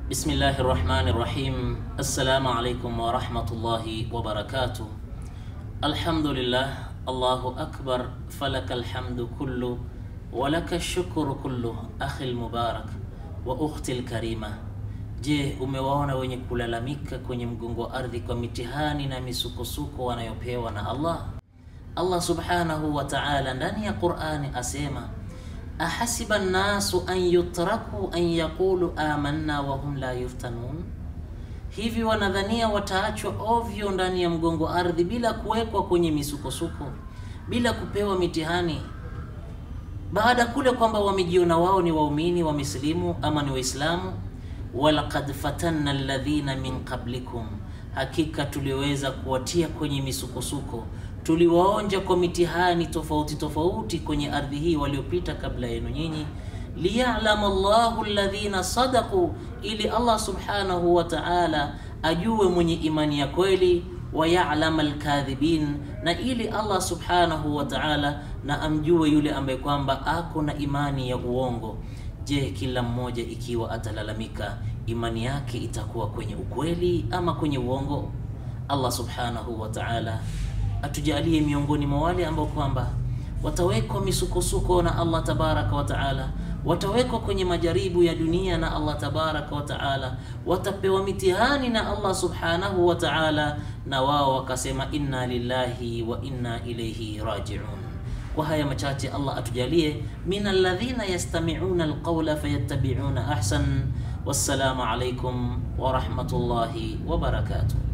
Bismillahi rahmani rahim. Assalamu alaikum warahmatullahi wabarakatuh. Alhamdulillah, Allahu akbar, falaka alhamdu kullu walaka shukuru kullu. Akhi lmubarak wa ukhti lkarima, je, umewaona wenye kulalamika kwenye mgongo wa ardhi kwa mitihani na misukosuko wanayopewa na Allah? Allah subhanahu wa ta'ala ndani ya Qur'ani asema ahasiba nnasu an yutraku an yaqulu amanna wa hum la yuftanun, hivi wanadhania wataachwa ovyo ndani ya mgongo ardhi bila kuwekwa kwenye misukosuko, bila kupewa mitihani, baada kule kwamba wamejiona wao ni waumini wamesilimu ama ni Waislamu. walaqad fatanna alladhina min qablikum, hakika tuliweza kuwatia kwenye misukosuko tuliwaonja kwa mitihani tofauti tofauti kwenye ardhi hii waliopita kabla yenu nyinyi, liyalama Allahu alladhina sadaqu, ili Allah subhanahu wa ta'ala ajue mwenye imani ya kweli, wa ya'lama alkadhibin, na ili Allah subhanahu wa ta'ala na amjue yule ambaye kwamba ako na imani ya uongo. Je, kila mmoja ikiwa atalalamika imani yake itakuwa kwenye ukweli ama kwenye uongo? Allah subhanahu wa ta'ala atujalie miongoni mwa wale ambao kwamba watawekwa misukosuko na Allah tabaraka wa taala, watawekwa kwenye majaribu ya dunia na Allah tabaraka wa taala, watapewa mitihani na Allah subhanahu wa taala, na wao wakasema inna lillahi wa inna ilayhi rajiun. Kwa haya machache Allah atujalie min alladhina yastami'una alqawla fayattabi'una ahsan. Wassalamu alaykum wa rahmatullahi wa barakatuh.